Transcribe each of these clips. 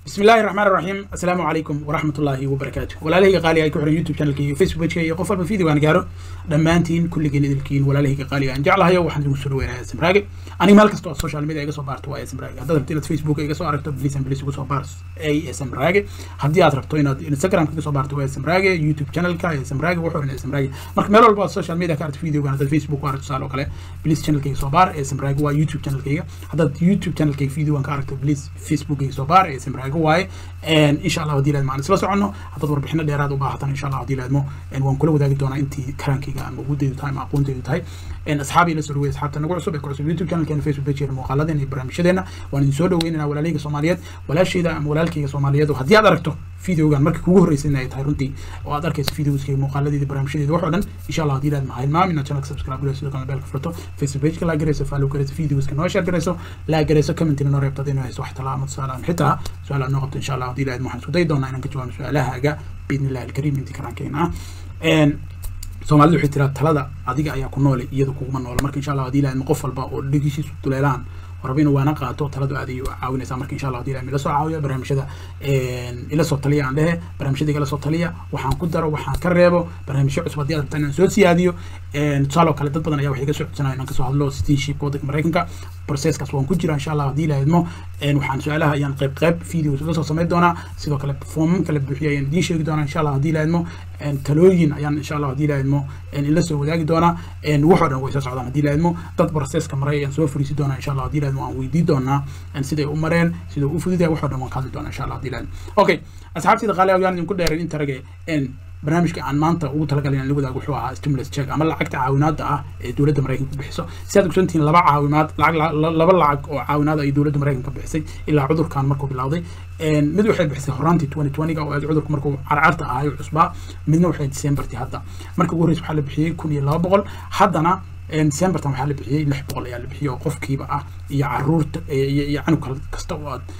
بسم الله الرحمن الرحيم السلام عليكم ورحمة الله وبركاته ولا قالي أي كحر يوتيوب شانل كي فيسبوك كي قفل بفيديو أنا جارو دمانتين كل جن ذلكين ولا له قالي أن جعلها يو وحنا نسول وين هذا سمراجي أنا مالك استوى السوشيال ميديا يقصو بارت واي سمراجي هذا تبتدي فيسبوك يقصو عرفت بليس بليس يقصو بارت أي سمراجي هدي أعرف توين إنستغرام يقصو بارت واي سمراجي يوتيوب شانل كا سمراجي وحور من سمراجي مرك ميلو الباس السوشيال ميديا كارت فيديو كان هذا فيسبوك عرفت سالو كله بليس شانل كي يقصو بار سمراجي واي يوتيوب شانل كي هذا يوتيوب شانل كي فيديو كان عرفت بليس فيسبوك يقصو بار سمراجي واي insha allah hadii laadmo aan isla soconno haddaad warbixino dheeraad u baahatan insha allah hadii laadmo waan kula wadaagi doonaa intii karaankayga ama awoodeydu tahay ama aqoonteydu tahay asxaabii la soo dhawey asxaabta nagu cusub ee ku cusub youtube channelkeena facebook pageena muuqaaladeena iyo barnaamijyadeena waan idin soo dhaweynayna walaalahayga soomaaliyeed walaashayda ama walaalkayga soomaaliyeed oo haddii aad aragto videogan markii kugu horreysay inay tahay runtii oo aad arkayso videoskayga muuqaaladeeda barnaamijyadeeda waxoo dhan insha allah hadii laadmo ha hilmaam inaad channelka subscribe garayso sidoo kale beelka furto facebook pageka laa garayso follow garayso videoska noo share garayso laa garayso commentina noo reebtad inuu hayso wax talaa ama tusaale ama xitaa su-aal aad noo qabto insha allah hadii laadmo waxaan isku dayi doonaa inaan ka jawaabo su-aalahaaga biidni illahi alkariim intii karaankeena ah soomaalidu waxay tiraa talada adiga ayaa ku noole iyada kuguma noola marka insha allah hadii laadmo qof walba oo dhegihiisu duleelaan rabo inuu waana qaato taladu aad ayay caawinaysaa marka insha allah hadii laadmo ila soo caawiya barnaamijyada ila soo taliya aan dhehe barnaamijyada igala soo taliya waxaan ku daro waxaan ka reebo barnaamijyo cusub haddii aad rabtaan inaan soo siyaadiyo tusaale oo kale dad badan ayaa waxay iga soo codsanaya inaan kasoo hadlo citizenship waddanka maraykanka processkaas waan ku jira insha allah hadii laadmo waxaan su-aalaha ayaan qayb qayb videos uga soo samayn doonaa sidoo kale foomam kala buuxiya ayaan idiin sheegi doonaa insha allah hadii laadmo talooyin ayaan insha allah hadii laadmo ila soo wadaagi doonaa waxoo dhan way soo socdaan hadii laadmo dad processka maray ayaan soo fariisi doonaa insha allah hadii laadmo aan weydii doonaa siday u mareen sida u fududahay waxoo dhan waan ka hadli doonaa insha allah hadii laadmo okay asxaabtayda qaali ayaan idinku dheerin inta rage barnaamijka aan maanta ugu talagalay inaan la wadaago wuxuu ahaa stimulus check ama lacagta caawinaada ah ee dowladda maraykanka ku bixiso si aad ogsantihiin laba caawimaad lacag laba lacag oo caawinaad ay dowladda maraykanka bixisay ilaa cudurkan markuu bilowday mid waxay bixisay horaantii twenty twentyga oo aad cudurku markuu carcarta ahayo cusbaa midna waxay decembertii hadda marka ugu horreysa waxaa la bixiyey kun iyo laba boqol haddana decembertan waxaa la bixiyey lix boqol ayaa la bixiyey oo qofkiiba ah iyo caruurta iyo canug kasta oo aad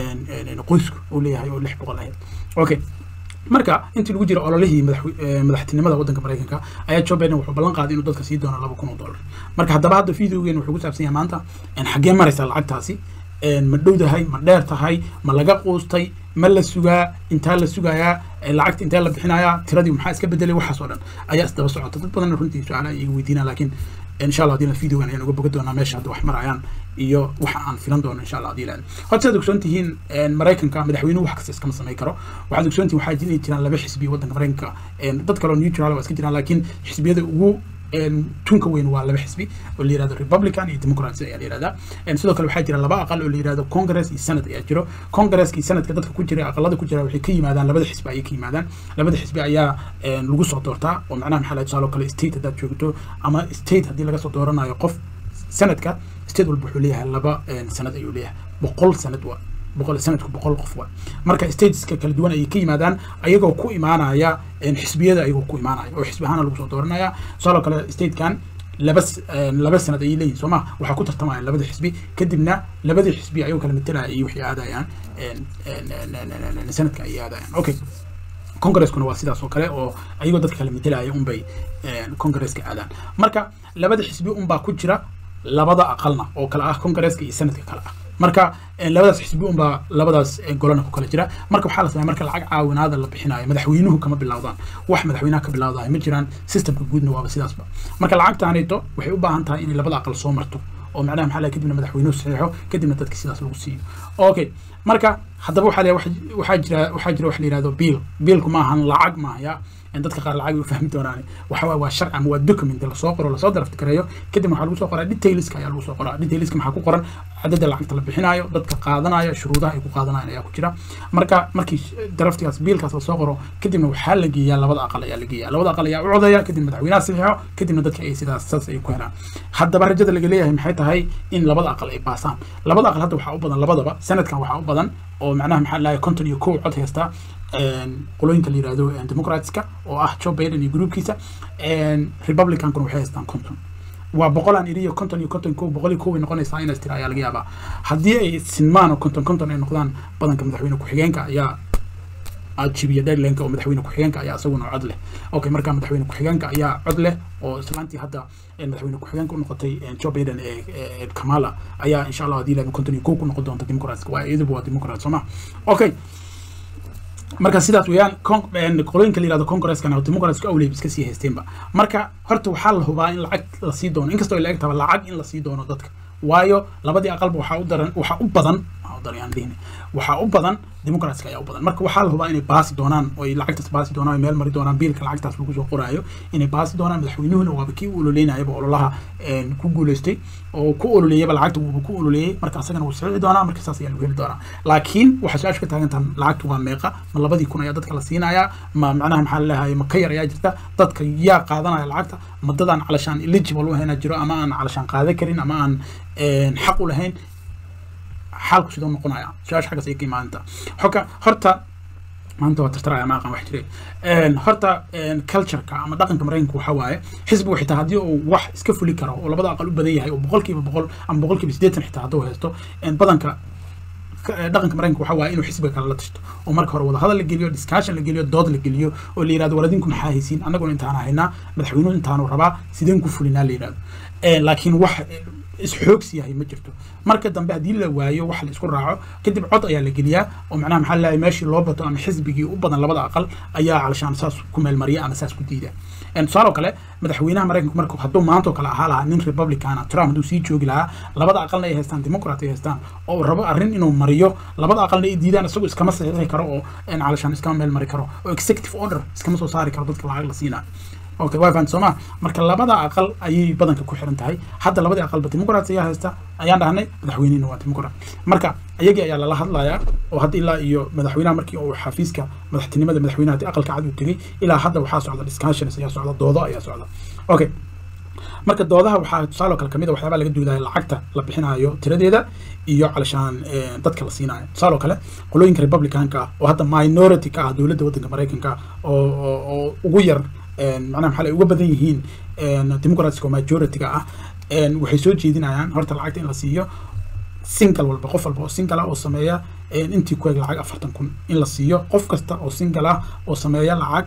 qoysku uu leeyahay oo lix boqol ahayd okay marka intii lagu jira ololihii madaxtinimada waddanka maraykanka ayaa joe biden wuxuu ballan qaaday inuu dadka sii doono laba kun oo dollar marka haddaba hadda videogeena wuxuu ku saabsan yahay maanta xaggee maraysaa lacagtaasi ma dhowdahay ma dheer tahay ma laga quustay ma la sugaa intaa la sugayaa lacagta intee la bixinayaa tiradii maxaa iska bedelay waxaas oo dhan ayaa isdaba socota dad badan runtii su-aalaha iga weydiinaa laakiin insha allah hadii videogan ayaan uga boga doonaa meesha hadda wax marayaan iyo waxa aan filan doono insha allah hadii laadmo horta sidaad ogsoon tihiin maraykanka madaxweynuhu wax kasta iskama samayn karo waxaad ogsoon tihiin waxaa jiri jiraan laba xisbi waddanka maraykanka dad kaloo neutral waa iska jiraan laakiin xisbiyada ugu tunka weyn waa laba xisbi oo la yirahdo republican iyo democrats ayaa la yirahdaa sidoo kale waxaa jira laba aqal oo la yirahdo congress iyo senate ayaa jiro congresska iyo senatka dadka ku jira aqalada ku jira waxay ka yimaadaan labada xisbi ayay ka yimaadaan labada xisbi ayaa lagu soo doortaa oo macnaha maxaa laha tusaale kale state haddaad joogto ama state haddii laga soo dooranayo qof sanadka state walba wuxuu leeyahay laba sanad ayuu leeyahay boqol sanad waa boqol sanadku boqol qof waa marka stateska kala duwan ayay ka yimaadaan ayagoo ku imaanaya xisbiyada ayagoo ku imaanaya oo xisbi ahaana lagu soo dooranaya tusaale kale statekan laba laba sanad ayay leeyihin soo ma waxaa ku tartamaya labada xisbi kadibna labadii xisbi ayagoo kala matelaya iyo waxay aadayaan sanadka ayay aadayaan okay congreskuna waa sidaas oo kale oo ayagoo dadka kala matelaya unbay congresska aadaan marka labada xisbi unbaa ku jira labada aqalna oo kale ah congresska iyo sanadka kale ah marka labadaas xisbi unbaa labadaas golana ku kala jira marka waxaa la sameeya marka lacag caawinaada la bixinayo madaxweynuhu kama bilowdaan wax madaxweynaha ka bilowdahay ma jiraan systemka guudna waaba sidaasba marka lacagtaanayto waxay u baahan tahay inay labada aqal soo marto oo macnaha maxaa laha kadibna madaxweynuhu saxiixo kadibna dadka sidaas lagu siiyo okay marka haddaba waxaa waxaa jira waxaa jira wax la yihahdo biil biilku ma ahan lacag maahaya dadka qaar lacag u fahmi doonaan waxa waa sharci ama waa document lasoo qoro lasoo draft gareeyo kadib waxaa lagu soo qoraa detailska ayaa lagu soo qoraa detailska maxaa ku qoran cadada lacagta la bixinayo dadka qaadanaya shuruudaha ay ku qaadanayaan ayaa ku jira marka markii draftigaas biilkaas lasoo qoro kadibna waxaa la geeyaa labada aqal ayaa la geeyaa labada aqal ayaa u codaya kadib madaxweynaha saxiixo kadibna dadka ay sidaas saas ay ku helaan haddaba rajada laga leeyahay maxay tahay in labada aqal ay baasaan labada aqal hadda waxaa u badan labadaba sanadkan waxaa u badan oo macnaha maxaa lahay konton iyo kow cod haysta qolooyinka la yirahdo democratska oo ah joe biden iyo groupkiisa republicankuna waxay haystaan konton waa boqolaan iriyo konton iyo konton ko boqol iyo kow ay noqonaysaa inaas tira ayaa laga yaabaa haddii ay sinmaan oo konton konton ay noqdaan badanka madaxweyne ku-xigeenka ayaa aad jibiya deadlineka oo madaxweyne ku-xigeenka ayaa isaguna cod leh okay marka madaxweyne ku-xigeenka ayaa cod leh oo islaantii hadda madaxweyne ku-xigeenka u noqotay joe biden ee kamala ayaa insha allah haddii laba konton iyo kow ku noqon doonta democratska waa iyaduba waa democrat soo ma okay marka sidaas weeyaan qolooyinka la yirahdo congreskana democratsku awleyb iska sii haysteenba marka horta waxaa la hubaa in lacag la sii doono inkastoo la eg taba lacag in la sii doono dadka waayo labadii aqalba waxaa u daran waxaa u badan waxaa u badan democratska ayaa u badan marka waxaa la hubaa inay baasi doonaan oo ay lacagtaas baasi doonaan meel mari doonaan biilka lacagtaas lagu soo qoraayo inay baasi doonaan madaxweynuhuna waaba kii u ololeynayaba ololaha ku guuleystay oo ku ololeeyaba lacagta wuuba ku ololeeyey marka asagana wuu sixi doonaa marka saas ayaa lagu heli doonaa laakiin waxaa su-aasha ka taagantahan lacagtu waa meeqa ma labadii kun ayaa dadka la siinayaa ma macnaha maxaa laleeyahay ma ka yar ayaa jirta dadka yaa qaadanaya lacagta ma dadaan calashaan eligible u ahayna jiro ama aan calashaan qaadan karin ama aan xaq u lahayn xaalku sidoo noqonaya su-aasha xaggaas ay ka imaadanta xoka horta maanta waa tartaraya ma aqaan wax jiray horta cultureka ama dhaqanka maraykanka waxa waaye xisbigu xitaa haddii uu wax iska fuli karo oo labada aqal u badan yahay oo boqolkiiba boqol ama boqolkiiba siddeetan xitaa hadduu haysto badanka dhaqanka maraykanka waxa waaye inuu xisbiga kale la tashto oo marka hore wadahadal la geliyo discussion la geliyo dood la geliyo oo la yirahdo waladinku maxaa haysiin annaguna intaan haynaa madaxweynuhu intaanu rabaa sideen ku fulinaa la yirahdo laakiin wax isxoogsi yahay ma jirto marka dambe haddii la waayo wax la isku raaco kadib cod ayaa la geliyaa oo macnaha maxaa laleeyahay meeshii loo bato ama xisbigii u badan labada aqal ayaa calashaan saas ku meelmariya ama saas ku diida tusaale oo kale madaxweynaha maraykanku marka hadduu maanta oo kale ahaa lahaa nin republicana trump hadduu sii joogi lahaa labada aqalna ay haystaan democrat ay haystaan oo rabo arrin inuu mariyo labada aqalna ay diidaan isagoo iskama saxiixi karo oo calashaan iskama meel mari karo oo executive order iskama soo saari karo dadka lacag la siinaa okay waa fahan sooma marka labada aqal ayay badanka ku xiran tahay hadda labadii aqalba democrats ayaa haysta ayaan dhahnay madaxweynihina waa democrat marka iyagii ayaa lala hadlayaa oo hadda ilaa iyo madaxweynaha markii uu xafiiska madaxtinimada madaxweynaha hadii aqalka cad uu tegey ilaa hadda waxaa socda discussions ayaa socda doodo ayaa socda okay marka doodaha waxaa tusaaloo kale kamid a waxyaabaa laga doodaya lacagta la bixinayo tiradeeda iyo calashaan dadka la siinayo tusaaloo kale qolooyinka republicanka ah oo hadda minority ka ah dowladda waddanka maraykanka oo oo ugu yar macnaha maxaa uga badan yihiin democratska oo majority-ga ah waxay soo jeedinayaan horta lacagta in la siiyo single walba qof walba oo single ah oo sameeya intii ku eg lacag afartan kun in la siiyo qof kasta oo single ah oo sameeya lacag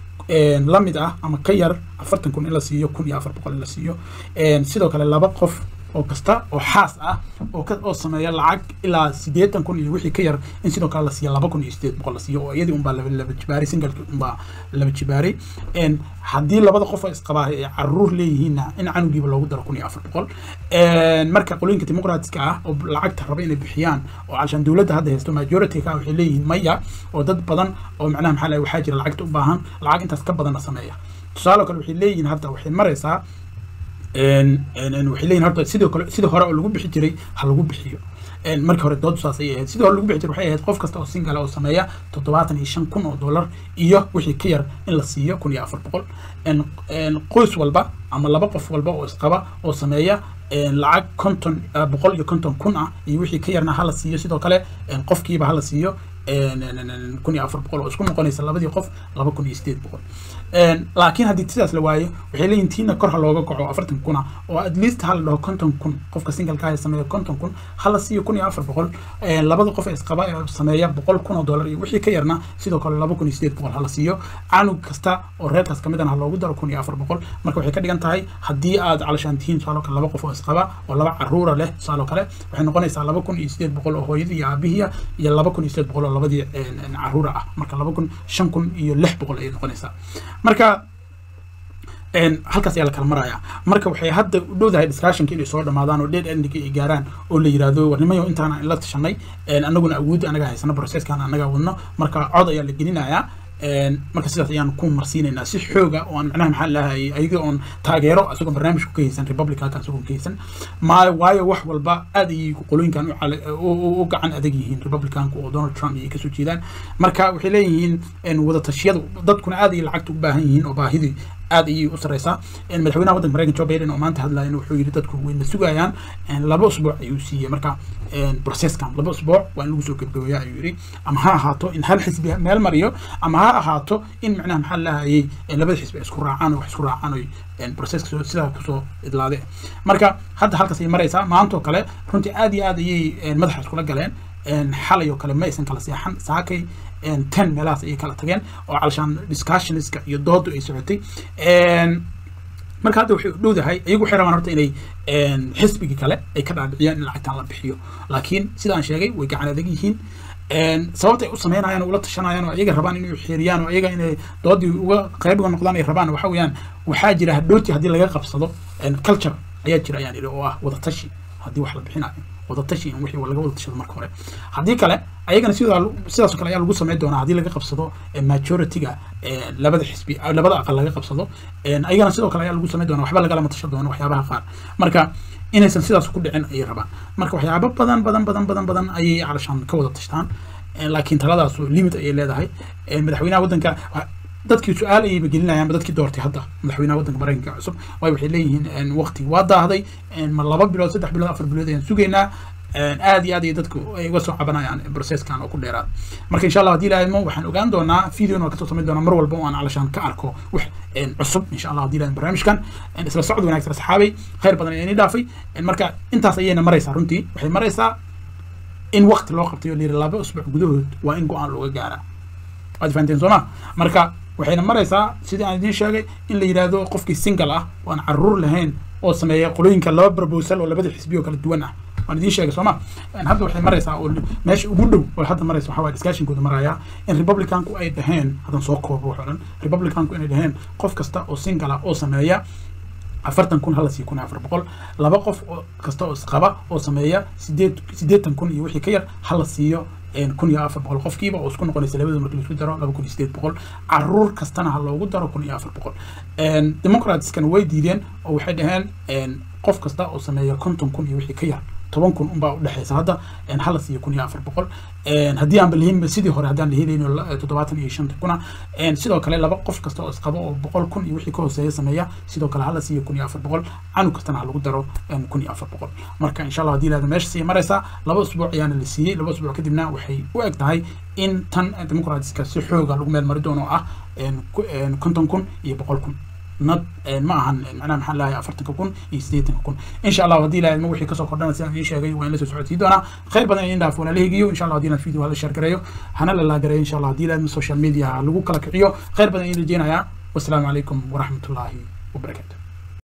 la mid ah ama ka yar afartan kun in la siiyo kun iyo afar boqol in la siiyo sidoo kale laba qof oo kasta oo xaas ah oo ka oo sameeya lacag ilaa siddeetan kun iyo wixii ka yar in sidoo kale la siiya laba kun iyo siddeed boqol la siiyo oo iyadii unbaa laba laba jibaaray singalki unbaa laba jibaaray haddii labada qof oo isqabaa ay caruur leeyihiinna in canugiiba loogu daro kun iyo afar boqol marka qolooyinka dimuqraatiska ah oo lacagta raba inay bixiyaan oo calashaan dowladda hadda haysto majority ka waxay leeyihiin maya oo dad badan oo macnaha maxaa lahay waxaa jira lacagta u baahan lacag intaas ka badanna sameeya tusaale kale waxay leeyihiin hadda waxay maraysaa waxay leeyihin horta sidoo kale sidii hore oo lagu bixi jiray ha lagu bixiyo markii hore dood saas ayay ahayd sidii hore lagu bixi jiray waxay ahayd qof kasta oo single oo sameeya toddobaatan iyo shan kun oo dollar iyo wixii ka yar in la siiyo kun iyo afar boqol qoys walba ama laba qof walba oo isqaba oo sameeya lacag konton boqol iyo konton kun ah iyo wixii ka yarna hala siiyo sidoo kale qofkiiba hala siiyo kun iyo afar boqol oo isku noqonaysa labadii qof laba kun iyo sideed boqol laakiin haddii sidaas la waayo waxay leeyihin tiina kor ha looga kaco afartan kuna oo at least ha la dhaho konton kun qofka singalka ah sameeya konton kun hala siiyo kun iyo afar boqol labada qof ee isqaba ee sameeya boqol kun oo dollar iyo wixii ka yarna sidoo kale laba kun iyo sideed boqol hala siiyo canug kasta oo reerkaas kamid ha loogu daro kun iyo afar boqol marka waxay ka dhigan tahay haddii aad calashaan tihiin tusaaloo kale laba qof oo isqaba oo laba caruura leh tusaaloo kale waxay noqonaysaa laba kun iyo sideed boqol oo hooyadii iyo aabihiya iyo laba kun iyo sideed boqol oo labadii caruura ah marka laba kun shan kun iyo lix boqol ayay noqonaysaa marka halkaas ayaa la kala maraya marka waxay hadda u dhowdahay discussionka inay soo dhamaadaan oo dheed endinka ay gaaraan oo la yirahdo warnimayo intaan la tashanay anaguna awoodda anaga haysano processkan anaga wadno marka cod ayaa la gelinayaa marka sidaas ayaan ku marsiinaynaa si xooga oo aan macnaha maxaa lahay ayaga oon taageero isagoo barnaamijku ka haysan republicanka isagoo ka haysan ma waayo wax walba aad ayay qolooyinkan u gacan adag yihiin republicanka oo donald trump ayay kasoo jeedaan marka waxay leeyihiin wada tashiyadu dadkuna aad ayay lacagta u baahan yihiin oo baahidii aad ayay u sareysaa madaxweynaha waddanka maraykan joe biden oo maanta hadlayan wuxuu yidhi dadku wayna sugayaan laba usbuuc ayuu siiyey marka processkan laba usbuuc waa in lagu soo gebgabeeya ayuu yidhi ama ha ahaato in hal xisbi meel mariyo ama ha ahaato in macnaha maxaa lahayay labada xisbi ay isku raacaan oo wax isku raacaan oy processka sidaa kusoo idlaade marka hadda halkaas ay maraysaa maantoo kale runtii aad iyo aad ayay madaxa iskula galeen xalay oo kale ma aysan kala seexan saakay ten meelahaas ayay kala tageen oo calashaan discussionska iyo doodu ay socotay marka hadda waxay u dhowdahay iyagu waxay rabaan horta inay xisbigii kale ay ka dhaadhiciyaan in lacagtan la bixiyo laakiin sidaan sheegay way gacan adag yihiin sababta ay u sameynayaan ula tashanayaan oo iyaga rabaan inay xeeriyaan oo iyaga inay doodii uga qayb uga noqdaan ay rabaan waxa weeyaan waxaa jira hadhooti haddii laga qabsado culture ayaa jira ayaan idhi oo ah wadatashi haddii wax la bixinayo wadatashi in wixii laga wada tashado marka hore haddii kale ayagana sidaa sidaas oo kale ayaa lagu sameyn doonaa haddii laga qabsado majority-ga labada xisbi labada aqal laga qabsado ayagana sidoo kale ayaa lagu sameyn doonaa waxba lagalama tashan doono waxyaabaha qaar marka inaysan sidaas ku dhicin ayay rabaan marka waxyaabo badan badan badan badan badan ayay calashaan ka wada tashtaan laakiin taladaasu limit ayay leedahay madaxweynaha waddanka dadkii su-aal ayayba gelinayaanba dadkii doortay hadda madaxweynaha waddanka maraykanka cusub waayo waxay leeyihiin waqti waa daahday ma laba bilood saddex bilood afar bilood ayaan sugaynaa aad iyo aad iyo dadku ay uga soo cabanayaan processkan oo ku dheeraad marka insha allah haddii ilaahimo waxaan ogaan doonaa videona kasoo samayn doonaa mar walba oo aan calashaan ka arko wax cusub insha allah haddii ilaahimo barnaamijkan isla socod wanaagsan asxaabay khayr badan ayaa ini dhaafay marka intaas ayayna maraysaa runtii waxay maraysaa in waqti loo qabtay oo la yidhi laba usbuuc gudahood waa in go-aan looga gaaraa waad fahanteen soo ma marka waxayna maraysaa sidii aan idiin sheegay in la yidhaahdo qofkii single ah oo aan caruur lahayn oo sameeya qolooyinka laba proposal oo labada xisbi oo kala duwan ah waan idiin sheegay sooma hadda waxay maraysaa oo meesha ugu dhow oo hadda maraysa waxaa waye discussionkooda maraya in republicanku ay dhaheen haddan soo koobo wax o dhan republicanku inay dhaheen qof kasta oo single ah oo sameeya afartan kun hala siiyo kun iyo afar boqol laba qof oo kasta oo isqaba oo sameeya sideed siddeetan kun iyo wixii ka yar hala siiyo kun iyo afar boqol qofkiiba oo isku noqonaysa labada marki laisku daro laba kun iyo sideed boqol caruur kastana ha loogu daro kun iyo afar boqol democratskana way diideen oo waxay dhaheen qof kasta oo sameeya konton kun iyo wixii ka yar toban kun unbaa udhexeysa hadda hala siiyo kun iyo afar boqol haddii aanba lahinba sidii hore haddaan la helayn toddobaatan iyo shanta kuna sidoo kale laba qof kasta oo isqabo oo boqol kun iyo wixii ka hooseeya sameeya sidoo kale hala siiyo kun iyo afar boqol canug kastana ha lagu daro kun iyo afar boqol marka insha allah haddii lahada meesha sii maraysaa laba usbuuc ayaana la siiyey laba usbuuc kadibna waxay u eg tahay in tan democratska si xooga lagu meel mari doono ah konton kun iyo boqol kun nad ma ahan macnaha maxaa lahay afartanka kun iyo siddeetanka kun insha allah haddii ilahay wixii kasoo kordhana sidaan idiin sheegay waa in la soo socodsiin doonaa khayr badan idin dhaaf walaala higiyo insha allah haddii inaad video hala share gareeyo hana la laagareeyo insha allah haddii ilahay social media lagu kala kiciyo khayr badan idin rajeynayaa wassalaamu calaykum waraxmatullaahi wabarakaatu